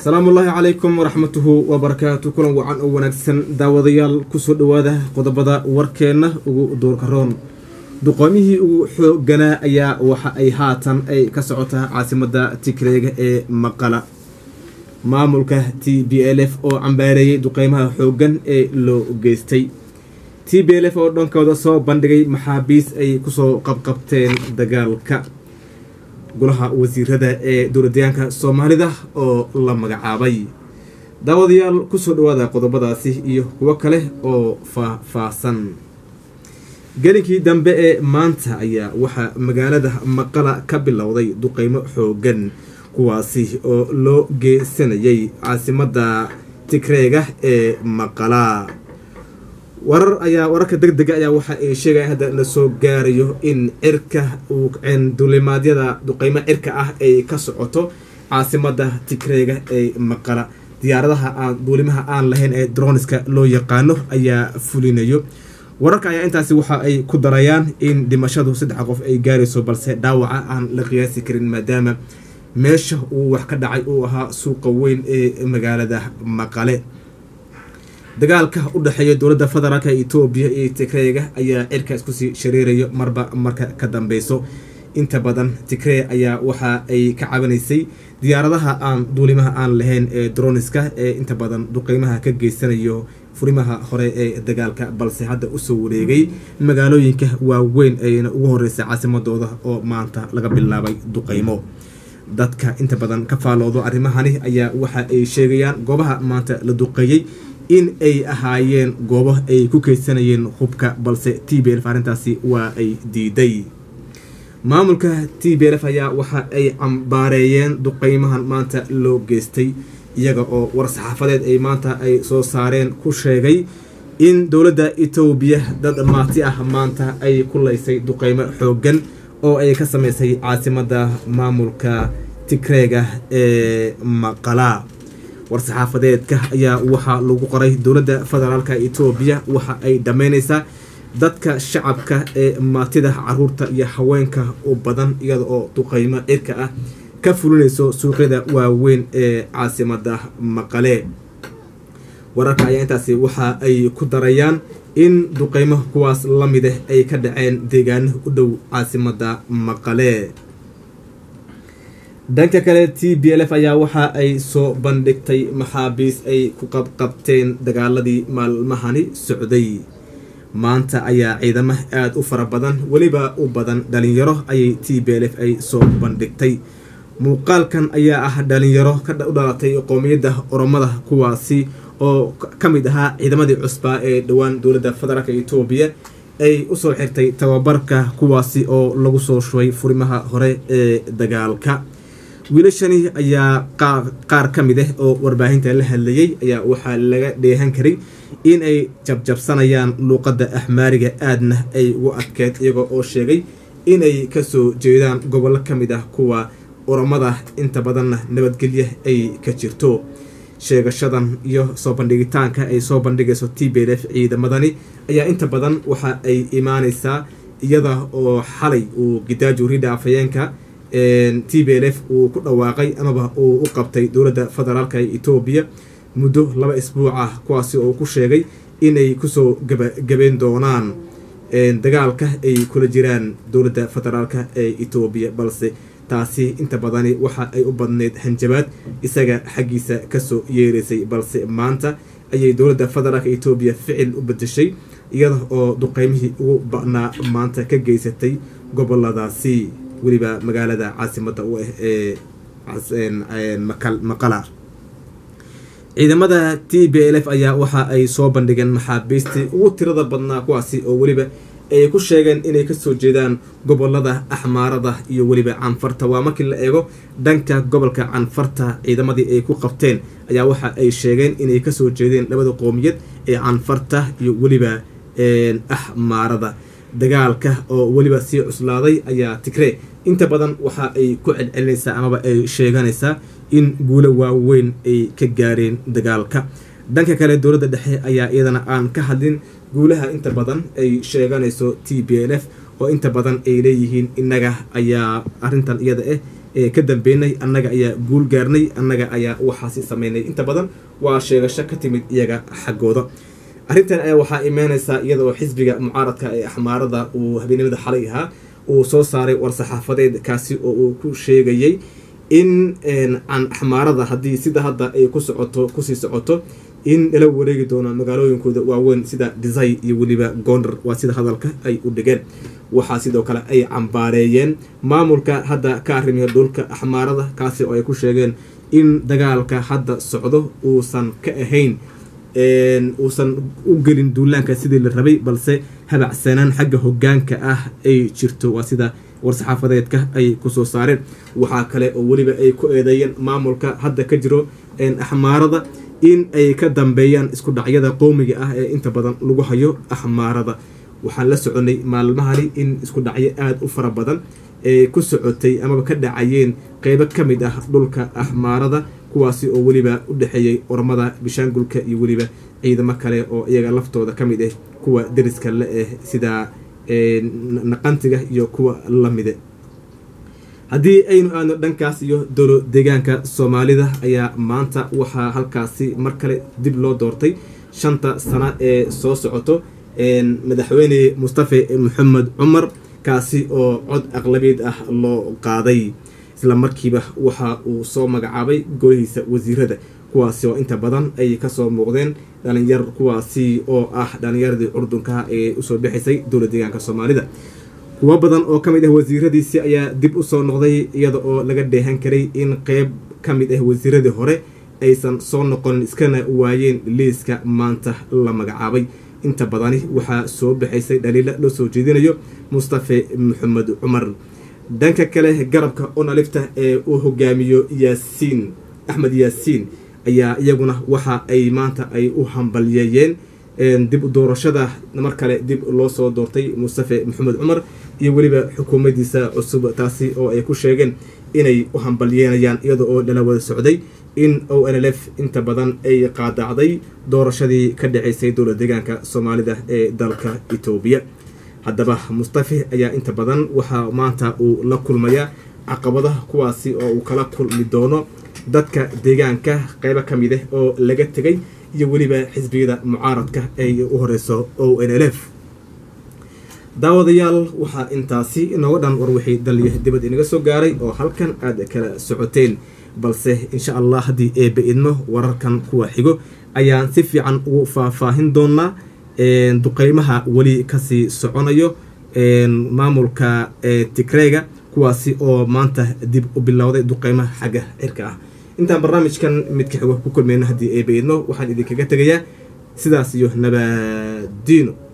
asalaamu ullaahi calaykum waraxmatuhu wabarakaatu kulan wacan oo wanaagsan daawadayaal kusoo dhawaada qodobada warkeenna ugu duurkaroon duqoomihii ugu xooganaa ayaa waxa ay haatan ay ka socotaa caasimada tigreega ee maqala maamulka t b l f oo cambaareeyay duqeymaha xoogan ee loo geystay t b l f oo dhankooda soo bandhigay maxaabiis ay kusoo qabqabteen dagaalka golaha wasiirada ee dowladayaanka soomaalida oo la magacaabay daawadayaal kusoo dhawaada qodobadaasi iyo kuwo kale oo faah-faahsan gelinkii dambe ee maanta ayaa waxaa magaalada maqala ka bilowday duqeymo xoogan kuwaasi oo loo geysanayay caasimada tigreega ee maqala warar ayaa wararka deg dega ayaa waxa ay sheegaya hadda la soo gaarayo in cirka dulimaadyada duqeymo cirka ah ay ka socoto caasimada tigreega ee maqala diyaaradaha aan duulimaha aan lahayn ee droniska loo yaqaano ayaa fulinayo wararka ayaa intaasi waxa ay ku darayaan in dhimashadu saddex qof ay gaarayso balse dhaawaca aan la qiyaasi karin maadaama meesha uu wax ka dhacay uu ahaa suuqa weyn ee magaalada maqale dagaalka u dhexeeya dowladda federaalk etoobiya iyo tigreega ayaa cirka iskusii shareerayo marba marka ka dambeyso inta badan tigree ayaa waxa ay ka cabanaysay diyaaradaha aan duulimaha aan lahayn ee droniska ee inta badan duqeymaha ka geysanayo furimaha hore ee dagaalka balse hadda usoo wareegay magaalooyinka waaweyn ayna ugu horeysa caasimadooda oo maanta laga bilaabay duqeymo dadka inta badan ka faaloodo arrimahani ayaa waxa ay sheegayaan goobaha maanta la duqeeyey in ay ahaayeen goobo ay ku keysanayeen hubka balse t b lf arrintaasi waa ay diiday maamulka t b lf ayaa waxa ay cambaareeyeen duqeymahan maanta loo geystay iyaga oo war-saxaafadeed ay maanta ay soo saareen ku sheegay in dowladda etoobiya dad maati ah maanta ay ku laysay duqeymo xoogan oo ay ka sameysay caasimada maamulka tigreega ee maqala war-saxaafadeedka ayaa waxaa lagu qoray dowladda federaalka etoobiya waxa ay dhammeyneysaa dadka shacabka ee maatida caruurta iyo haweenka u badan iyada oo duqeymo cirka ah ka fulinayso suuqyada waaweyn ee caasimada maqale wararka ayaa intaasi waxa ay ku darayaan in duqeymo kuwaas la mid ah ay ka dhaceen deegaano u dhow caasimada maqale dhanka kale t b l f ayaa waxa ay soo bandhigtay maxaabiis ay ku qabqabteen dagaaladii maalmahani socday maanta ayaa ciidamo aada u fara badan weliba u badan dhalinyaro ayay t b l f ay soo bandhigtay muuqaalkan ayaa ah dhalinyaro u dhalatay qoomiyadda oromada kuwaasi oo ka mid ahaa ciidamadii cusbaa ee dhowaan dowladda federaalk etoobiya ay usoo xirtay tababarka kuwaasi oo lagu soo shubay furimaha hore ee dagaalka wiilashani ayaa qaar ka mid ah oo warbaahinta la hadlayay ayaa waxaa laga dheehan karay in ay jabjabsanayaan luuqadda axmaariga aadna ay ugu adkeed iyagoo oo sheegay inay kasoo jeedaan gobollo ka mid ah kuwa oromada inta badanna nabadgelya ay ka jirto sheegashadan iyo soo bandhigitaanka ay soo bandhigayso t b l f ciidamadani ayaa inta badan waxa ay imaaneysaa iyada oo xalay uu gidaaju ridha afhayeenka t b l f uu ku dhawaaqay amaba uu u qabtay dowladda federaalk etoobiya muddo laba isbuuc ah kuwaasi oo ku sheegay inay kusoo gabagabeyn doonaan dagaalka ay kula jiraan dowladda federaalk ee etoobiya balse taasi inta badani waxa ay u badneyd hanjabaad isaga xaggiisa kasoo yeereysay balse maanta ayay dowladda federaalk etoobiya ficil u bedeshay iyada oo duqeymihii ugu ba'naa maanta ka geysatay goboladaasi weliba magaalada caasimada u ah ee maqala ciidamada t b l f ayaa waxa ay soo bandhigeen maxaabiistii ugu tirada badnaa kuwaasi oo weliba ay ku sheegeen inay kasoo jeedaan gobolada axmaarada iyo weliba canfarta waa markii la eego dhanka gobolka canfarta ciidamadii ay ku qabteen ayaa waxa ay sheegeen inay kasoo jeedeen labada qoomiyad ee canfarta iyo weliba axmaarada dagaalka oo weliba sii cuslaaday ayaa tigree inta badan waxa ay ku celcelinaysaa amaba ay sheeganaysaa in guulo waaweyn ay ka gaareen dagaalka dhanka kale dowladda dhexe ayaa iyadana aan ka hadlin guulaha inta badan ay sheeganayso t b l f oo inta badan ay leeyihiin innaga ayaa arrintan iyada ah ka dambeynay annaga ayaa guul gaarnay annaga ayaa waxaasi sameynay inta badan waa sheegasho ka timid iyaga xaggooda arrintan ayaa waxaa imaaneysaa iyada oo xisbiga mucaaradka ee axmaarada uu habeenimada xalay ahaa uu soo saaray war-saxaafadeed kaasi oo uu ku sheegayay in can axmaarada haddii sida hadda ay ku socoto kusii socoto in lala wareegi doono magaalooyinkooda waaweyn sida desay iyo weliba gondar waa sida hadalka ay u dhigeen waxaa sidoo kale ay cambaareeyeen maamulka hadda ka arrimiya dhulka axmaarada kaasi oo ay ku sheegeen in dagaalka hadda socdo uusan ka ahayn uusan u gelin duulaanka sidii la rabay balse habacsanaan xagga hogaanka ah ay jirto waa sida war-saxaafadeedka ay kusoo saareen waxaa kale oo weliba ay ku eedeeyeen maamulka hadda ka jiro axmaarada in ay ka dambeeyaan isku dhacyada qowmiga ah ee inta badan lagu hayo axmaarada waxaan la soconay maalmahani in isku dhacyo aada u fara badan ee ku socotay amaba ka dhacayeen qeybo ka mid ah dhulka axmaarada kuwaasi oo weliba u dhexeeyay ormada bishaangulka iyo weliba ciidamo kale oo iyaga laftooda ka mid ah kuwa deriska la ah sida naqantiga iyo kuwa lamide haddii aynu aadno dhankaas iyo dowlo deegaanka soomaalida ayaa maanta waxaa halkaasi mar kale dib loo doortay shanta sano ee soo socoto madaxweyne mustafe maxamed cumar kaasi oo cod aqlabiyeed ah loo qaaday isla markiiba waxa uu soo magacaabay golihiisa wasiirada kuwaasi oo inta badan ay kasoo muuqdeen dhalinyar kuwaasi oo ah dhalinyaradii curdunka ee usoo bixisay dowla deegaanka soomaalida kuwo badan oo ka mid ah wasiiradiisi ayaa dib usoo noqday iyada oo laga dheehan karay in qeyb ka mid ah wasiiradii hore aysan soo noqonin iskana waayeen liiska maanta la magacaabay inta badani waxaa soo baxaysay dhaliila loo soo jeedinayo mustafe maxamed cumar dhanka kale garabka onalifta ee uu hogaamiyo yaasiin axmed yaasiin ayaa iyaguna waxa ay maanta ay u hambalyeeyeen dib doorashada mar kale dib loo soo doortay mustafe maxamed cumar iyo weliba xukuumaddiisa cusub taasi oo ay ku sheegeen inay u hambalyeynayaan iyada oo dhala wada socday in o n l f inta badan ay qaadacday doorashadii ka dhaceysay dowla deegaanka soomaalida ee dalka etoobiya haddaba mustafe ayaa inta badan waxaa maanta uu la kulmayaa caqabadaha kuwaasi oo uu kala kulmi doono dadka deegaanka qeybo ka mid ah oo laga tegay iyo weliba xisbiyada mucaaradka ay u horeyso o n l f daawadayaal waxaa intaasi inooga dhan war wixii daliyo dibad inaga soo gaaray oo halkan aada kala socoteen balse insha allah haddii eebe idmo wararkan kuwa xigo ayaan si fiican ugu faahfaahin doonaa duqeymaha weli kasii soconayo maamulka tigreega kuwaasi oo maanta dib u bilowday duqeymaha xagga cirka ah intaan barnaamijkan midka xigo ku kulmeyno haddii eebe idmo waxaan idinkaga tegayaa sidaas iyo nabadiino